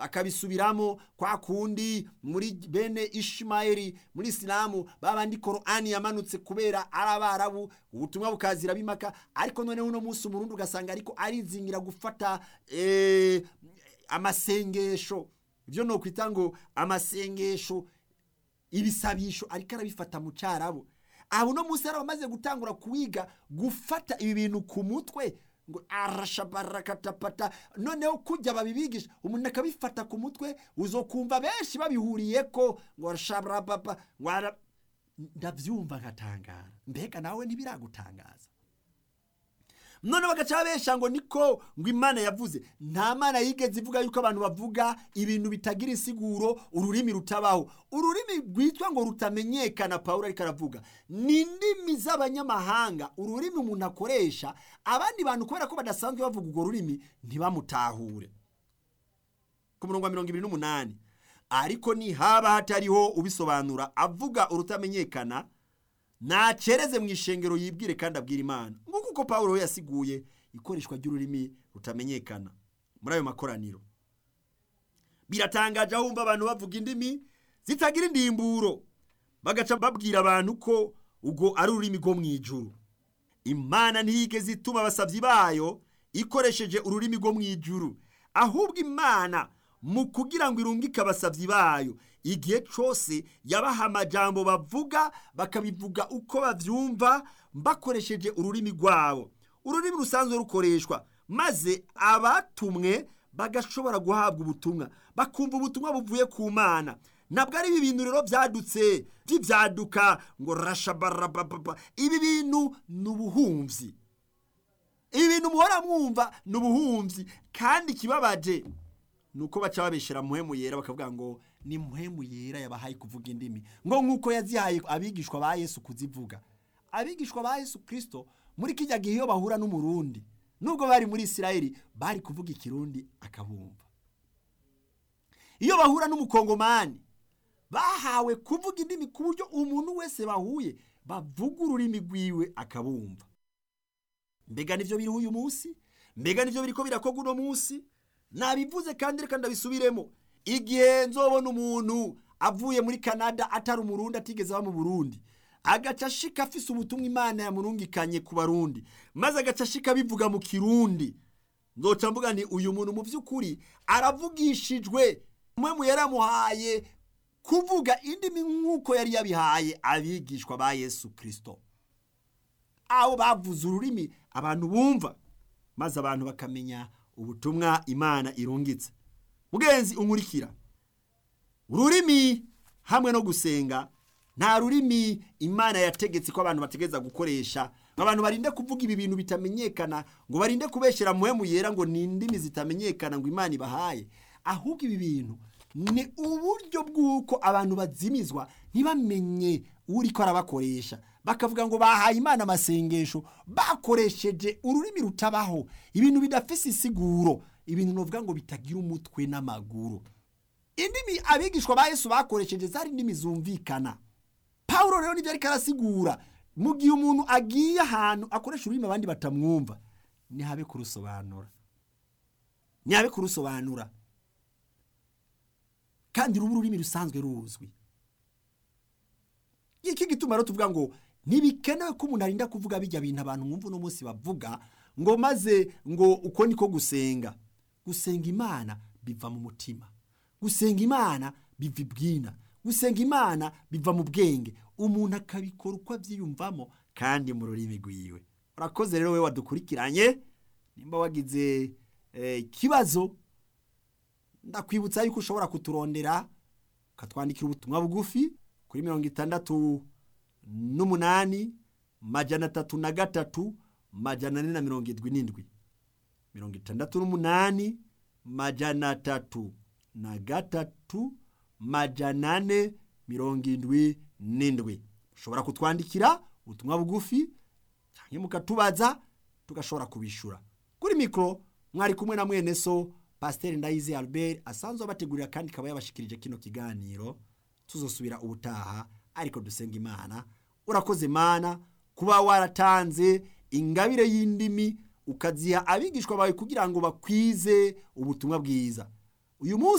bakabisubiramo kwa kundi muri bene ishimayeli muri isilamu babandi korani yamanutse kubera ari abarabu ubutumwa bukazira bimaka ariko noneho uno munsi umurundi ugasanga ariko arizingira gufata eh, amasengesho ibyo ni ukwita ngo amasengesho ibisabisho ariko arabifata mu cyarabu aho uno munsi yari amaze gutangura kuwiga gufata ibi bintu ku mutwe ngo arashabarakatapata noneho kujya babibigisha umuntu akabifata ku mutwe uzokumva benshi babihuriye ko ngo arashabarababa ngo ara ndabyumva nkatangara mbega nawe ntibiragutangaza none bagaca babesha ngo niko ngo imana yavuze nta mana yigeze ivuga yuko abantu bavuga ibintu bitagira insiguro ururimi rutabaho ururimi rwitwa ngo rutamenyekana pawulo ariko aravuga ni indimi z'abanyamahanga ururimi umuntu akoresha abandi bantu kubera ko badasanzwe bavuga urwo rurimi ntibamutahure ku murongo wa mirongo ibiri n'umunani ariko nihaba hatariho ubisobanura avuga urutamenyekana nacereze mu ishengero yibwire kandi abwira imana nk'uko uko pawulo we yasiguye ikoreshwa ry'ururimi rutamenyekana muri ayo makoraniro biratangaje aho wumva abantu bavuga indimi zitagira indimburo bagaca babwira abantu ko ubwo ari ururimi rwo mu ijuru imana ntiyigeze ituma abasabyi bayo ikoresheje ururimi rwo mu ijuru ahubwo imana mu kugira ngo irungike abasabyi bayo igihe cyose yabaha amajambo bavuga bakabivuga uko babyumva bakoresheje ururimi rwabo ururimi rusanzwe rukoreshwa maze abatumwe bagashobora guhabwa ubutumwa bakumva ubutumwa buvuye ku mana ntabwo ari ibi bintu rero byadutse by'ibyaduka ngo rashabarababa ibi bintu ni ubuhumzi ibi bintu muhora mwumva ni ubuhumzi kandi ikibabaje ni uko baca babeshyira muhemu yera bakavuga ngo ni muhemu yera yabahaye kuvuga indimi ngo nk'uko yazihaye abigishwa ba yesu kuzivuga abigishwa ba yesu kirisito muri kijya gihe iyo bahura n'umurundi nubwo bari muri isirayeli bari kuvuga ikirundi akabumva iyo bahura n'umukongomani bahawe kuvuga indimi ku buryo umuntu wese bahuye bavuga ururimi rwiwe akabumva mbega nibyo biriho uyu munsi mbega nibyo biri ko birakorwa uno munsi nabivuze kandi reka ndabisubiremo igihe nzobona umuntu avuye muri canada atari umurundi atigeze aba mu burundi agaca ashika afise ubutumwa imana yamurungikanye ku barundi maze agaca ashika abivuga mu kirundi nzoca mvuga ni uyu muntu mu by'ukuri aravugishijwe mwe mu yaramuhaye kuvuga indimi nk'uko yari yabihaye abigishwa ba yesu kirisito aho bavuze ururimi abantu bumva maze abantu bakamenya ubutumwa imana irungitse mugenzi unkurikira ururimi hamwe no gusenga nta rurimi imana yategetse ko abantu bategereza gukoresha abantu barinde kuvuga ibi bintu bitamenyekana ngo barinde kubeshyira muhemu yera ngo ni indimi zitamenyekana ngo imana ibahaye ahubwo ibi bintu ni uburyo bw'uko abantu bazimizwa ntibamenye uri ko arabakoresha bakavuga ngo bahaye imana amasengesho bakoresheje ururimi rutabaho ibintu bidafise isiguro ibintu novuga ngo bitagira umutwe n'amaguru indimi abigishwa ba yesu bakoresheje zari indimi zumvikana pawulo rero nibyo ariko arasigura mu gihe umuntu agiye ahantu akoresha ururimi abandi batamwumva ntihabe kurusobanura ntihabe kurusobanura kandi ruba ururimi rusanzwe ruzwi iki gituma rero tuvuga ngo ntibikenewe ko umuntu arinda kuvuga bijya bintu abantu mwumva uno munsi bavuga ngo maze ngo uko niko gusenga gusenga imana biva mu mutima gusenga imana biva ibwina gusenga imana biva mu bwenge umuntu akabikora uko abyiyumvamo kandi mu rurimi rwiwe urakoze rero we wadukurikiranye nimba wagize ikibazo ndakwibutsa yuko ushobora kuturondera ukatwandikira ubutumwa bugufi kuri mirongo itandatu n'umunani majana atatu na gatatu majana ane na mirongo irindwi n'indwi mirongo itandatu n'umunani majana atatu na gatatu majana ane mirongo irindwi n'indwi ushobora kutwandikira ubutumwa bugufi cyangwa mukatubaza tugashobora kubishyura kuri mikoro mwari kumwe na mwene so pasiteri ndayizi albert asanzwe abategurira kandi ikaba yabashikirije kino kiganiro tuzosubira ubutaha ariko dusenga imana urakoze mana kuba waratanze ingabire y'indimi ukaziha abigishwa bawe kugira ngo bakwize ubutumwa bwiza uyu munsi